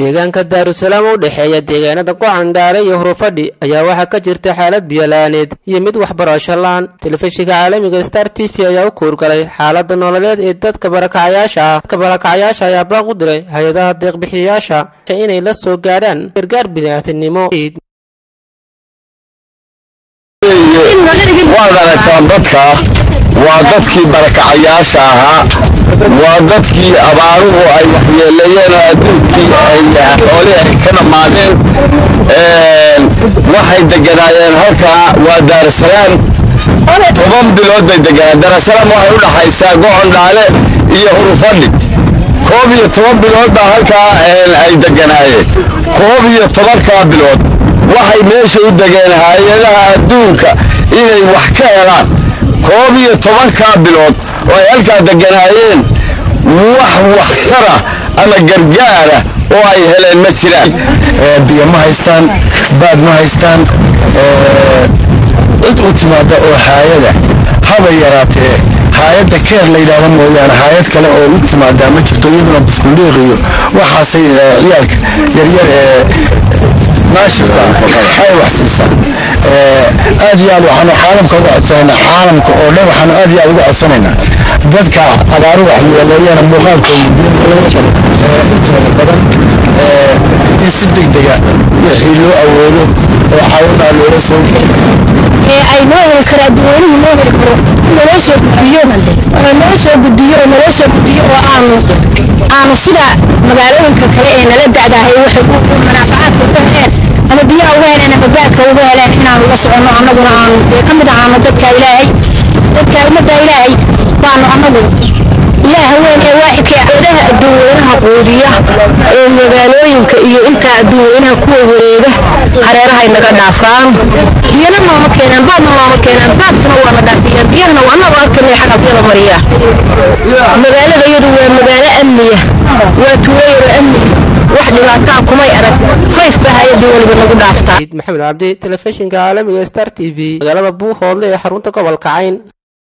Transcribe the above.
deegaanka daarusalaam u dhexeeya deegaanada qocandhaale iyo hurufadhi ayaa waxaa ka jirta xaalad biyola'aaneed iyo mid waxbarasho la-aan telefishinka caalamiga star t v ayaa u kuurgalay xaalada nololeed ee dadka barakacayaasha ah dadka barakacayaasha ayaa baaq u diray hay-adaha deeqbixiyayaasha inay la soo gaadhaan gargaar bini'aadanimo waad aragtaan dadka waa dadkii barakacayaasha ahaa waa dadkii abaaruhu ay waxyeeleeyeen oo adduunkii ay xoolihii ay ka dhammaadeen waxay deganaayeen halkaa waa daarusalaam toban bilood bay deganaa daarusalaam waxay u dhaxaysaa gocondhaale iyo hurufadhi koob iyo toban bilood baa halkaa ay deganaayeen koob iyo tobankaa bilood waxay meesha u degeen hay-adaha adduunka inay wax ka helaan koob iyo tobankaa bilood oo ay halkaa deganaayeen wax waxtara ama gargaara oo ay heleen ma jiraan biyo ma haystaan baad ma haystaan cid u timaada oo haayada haba yaraatee haayadda keer la yidhaahdo mooyaane haayad kale oo u timaadaa ma jirto iyaduna buskuldhiiq iyo waxaasay ciyaalka yaryar ee naashifka ay wax siisaa aad iyo aad waxaanu caalamka uga codsanaynaa caalamka oo dhan waxaanu aad iyo aad uga codsanaynaa dadka abaaru waxyeeleeyana muuqaalkooda intooda badan in si degdega wixii loo awoodo oo caawinaa loola soo ay noo heli karo adduweynuhu noo heli karo naloo soo gudbiyo noo soo gudbiyo oo naloo soo gudbiyo oo aanu aanu sida magaalooyinka kale ee nala da'dahay waxay manaafacaadka uga heleen ama biyaha uga heleen ama baadka uga heleen inaanu la soconno annaguna aanu dee ka mid ahaano dadka ilaahay dadka ummadda ilaahay baanu annagu ilaaha weyn ee waaxidka eedaha adduunweynaha quudiya ee magaalooyinka iyo intaa adduunweynaha kuwa wareega hareerahay naga dhaafaan biyana nooma keenaan baadna nooma keenaan baadkana waana dhaafiyaan biyahana annagu arkana xarafyada mariya magaalada iyadu waa magaalo amniya waa tuulo yaro amniya wax dhibaataa kumay arag fayf baa hay-adii weliba nagu dhaaftaa maxamed cabdi telefishinka caalamiga star t v magaalada buuhoodle ee xarunta gobolka cayn